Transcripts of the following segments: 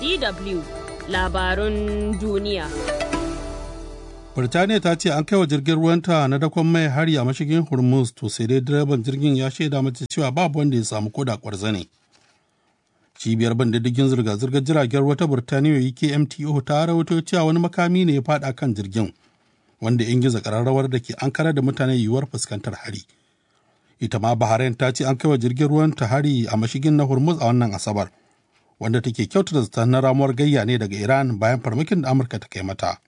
DW labarun duniya. Birtaniya ta ce an kai wa jirgin ruwanta na dakon mai hari a mashigin Hormuz to sai dai direban jirgin ya shaida mata cewa babu wanda ya samu koda kwarza ne. Cibiyar ban diddigin zirga-zirgar jiragen ruwa ta Birtaniya UKMTO ta rawaito cewa wani makami ne ya fada kan jirgin wanda ya ingiza kararrawar da ke an karar da mutane yiwuwar fuskantar hari. Ita ma Bahrain ta ce an kai wa jirgin ruwan ta hari a mashigin na Hormuz a wannan Asabar, wanda take kyautata zaton na ramuwar gayya ne daga Iran bayan farmakin da Amurka ta kai mata.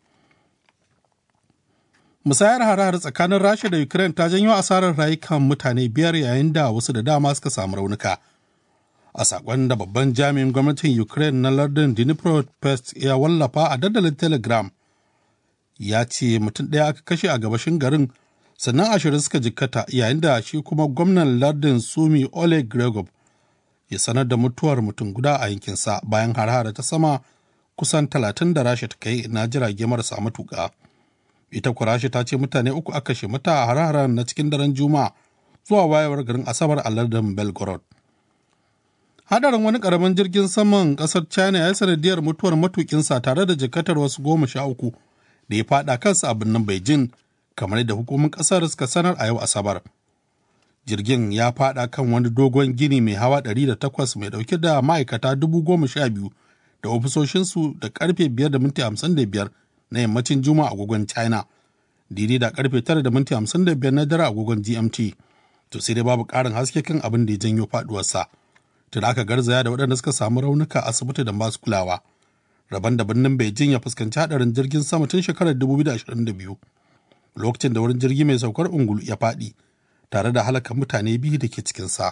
musayar hare tsakanin rasha da ukraine ta janyo asarar rayukan mutane biyar yayin da wasu da dama suka samu raunuka a sakon da babban jami'in gwamnatin ukraine na lardin dnipropetrovsk ya wallafa a dandalin telegram ya ce mutum ɗaya aka kashe a gabashin garin sannan ashirin suka jikkata yayin da shi kuma gwamnan lardin sumi oleg gregov ya sanar da mutuwar mutum guda a yankinsa bayan hare ta sama kusan talatin da rasha ta kai na jirage marasa matuƙa. ita kurashi ta ce mutane uku aka kashe mata a hararen na cikin daren juma'a zuwa wayewar garin asabar a lardin belgorod hadarin wani karamin jirgin saman kasar china ya yi sanadiyar mutuwar matukinsa tare da jikatar wasu goma sha uku da ya fada kansa a birnin beijing kamar yadda hukumin kasar suka sanar a yau asabar jirgin ya fada kan wani dogon gini mai hawa 108 mai dauke da ma'aikata dubu goma sha biyu da ofisoshinsu da karfe 5 da minti 55 na yammacin juma'a agogon china daidai da karfe 9 da minti 55 na dare agogon gmt to sai dai babu karin haske kan abin da ya janyo faduwarsa tun aka garzaya da waɗanda suka samu raunuka asibiti da masu kulawa rabon da birnin beijing ya fuskanci hadarin jirgin sama tun shekarar 2022 lokacin da wurin jirgi mai saukar ungulu ya faɗi tare da halaka mutane biyu da ke cikinsa.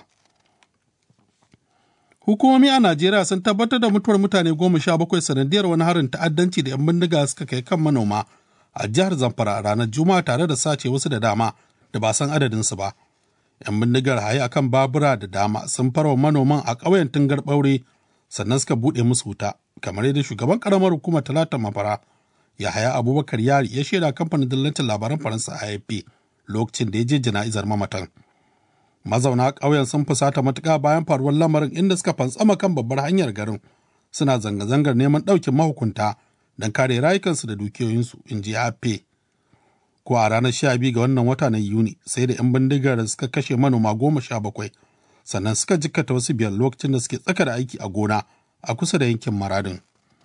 Hukumomi a Najeriya sun tabbatar da mutuwar mutane goma sha bakwai sanadiyar wani harin ta'addanci da 'yan bindiga suka kai kan manoma a jihar Zamfara a ranar Juma'a tare da sace wasu da dama da ba san adadinsu ba. 'Yan bindigar haye akan babura da dama sun farwa manoman a ƙauyen Tungar Ɓaure sannan suka buɗe musu wuta kamar yadda shugaban ƙaramar hukumar Talata Mafara Yahaya Abubakar Yari ya shaida kamfanin dillancin labaran Faransa AFP lokacin da ya je jana'izar mamatan. mazauna ƙauyen sun fusata matuƙa bayan faruwar lamarin inda suka fantsama kan babbar hanyar garin suna zanga-zangar neman ɗaukin mahukunta don kare rayukansu da dukiyoyinsu in ji ape ko a ranar sha biyu ga wannan wata na yuni sai da 'yan bindigar suka kashe manoma goma sha bakwai sannan suka jikkata wasu biyar lokacin da suke tsaka da aiki a gona a kusa da yankin maradin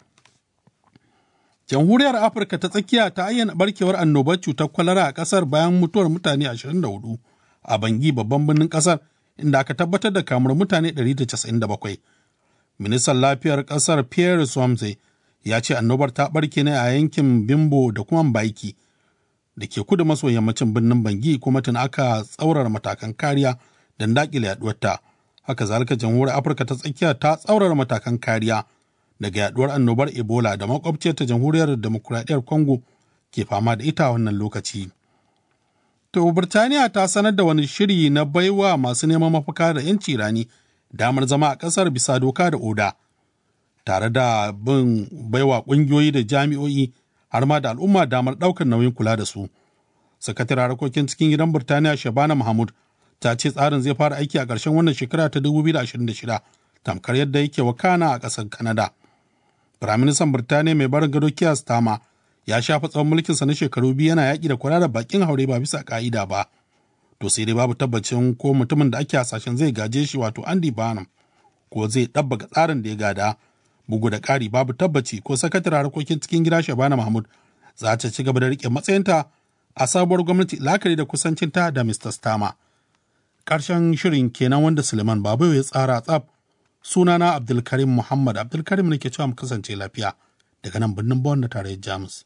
jamhuriyar afirka ta tsakiya ta ayyana barkewar annobar cutar kwalara a ƙasar bayan mutuwar mutane 24 a Bangi babban birnin kasar inda aka tabbatar da kamar mutane 197. Ministan lafiyar kasar Pierre Swamse ya ce annobar ta barke ne a yankin Bimbo da kuma Baiki da ke kudu maso yammacin birnin Bangi kuma tun aka tsaurara matakan kariya don daƙile yaduwarta. Haka zalika jamhuriyar Afirka ta tsakiya ta tsaurara matakan kariya daga yaduwar annobar Ebola da makwabciyar ta jamhuriyar demokuraɗiyyar Congo ke fama da ita wannan lokaci. To, Birtaniya ta sanar da wani shiri na baiwa masu neman mafaka da 'yanci rani damar zama a ƙasar bisa doka da oda, tare da bin baiwa ƙungiyoyi da jami'o'i har ma da al'umma damar ɗaukar nauyin kula da su. Sakataren harkokin cikin gidan Birtaniya Shabana Mahmud ta ce tsarin zai fara aiki a ƙarshen wannan shekara ta 2026, tamkar yadda yake wakana a ƙasar Canada. Firaministan Birtaniya mai barin gado Keir Starmer ya shafa tsawon mulkinsa na shekaru biyu yana yaƙi da kula da bakin haure ba bisa ƙa'ida ba to sai dai babu tabbacin ko mutumin da ake hasashen zai gaje shi wato Andy Barnum ko zai ɗabbaka tsarin da ya gada bugu da ƙari babu tabbaci ko sakataren harkokin cikin gida Shabana Mahmud za ta ci gaba da riƙe matsayinta a sabuwar gwamnati la'akari da kusancinta da Mr. Stama. Ƙarshen shirin kenan wanda Suleiman Babu ya tsara tsaf sunana Abdulkarim Muhammad Abdulkarim ne ke cewa mu kasance lafiya daga nan birnin Bonn na tarayyar Jamus.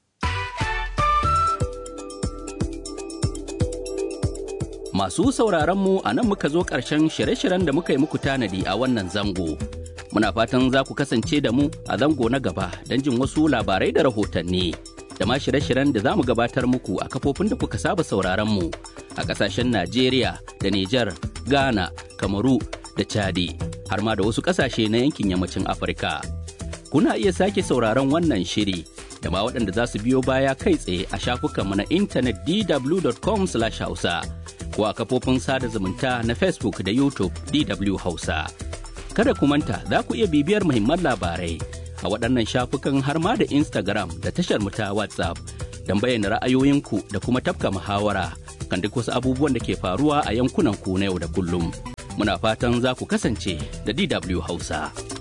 Masu sauraron mu a nan muka zo ƙarshen shirye-shiryen da muka yi muku tanadi a wannan zango. Muna fatan za ku kasance da mu a zango na gaba don jin wasu labarai da rahotanni. Da ma shirye-shiryen da za mu gabatar muku a kafofin da kuka saba sauraron mu a ƙasashen Najeriya da Nijar, Ghana, Kamaru da Chadi, har ma da wasu ƙasashe na yankin yammacin Afirka. Kuna iya sake sauraron wannan shiri da ma waɗanda za su biyo baya kai tsaye a shafukanmu na intanet dw.com/hausa. ko a kafofin sada zumunta na Facebook da YouTube DW Hausa. Kada ku manta za ku iya bibiyar muhimman labarai a waɗannan shafukan har ma da Instagram da tashar mu ta WhatsApp don bayyana ra'ayoyinku da kuma tafka muhawara kan duk wasu abubuwan da ke faruwa a yankunan ku na yau da kullum. Muna fatan za ku kasance da DW Hausa.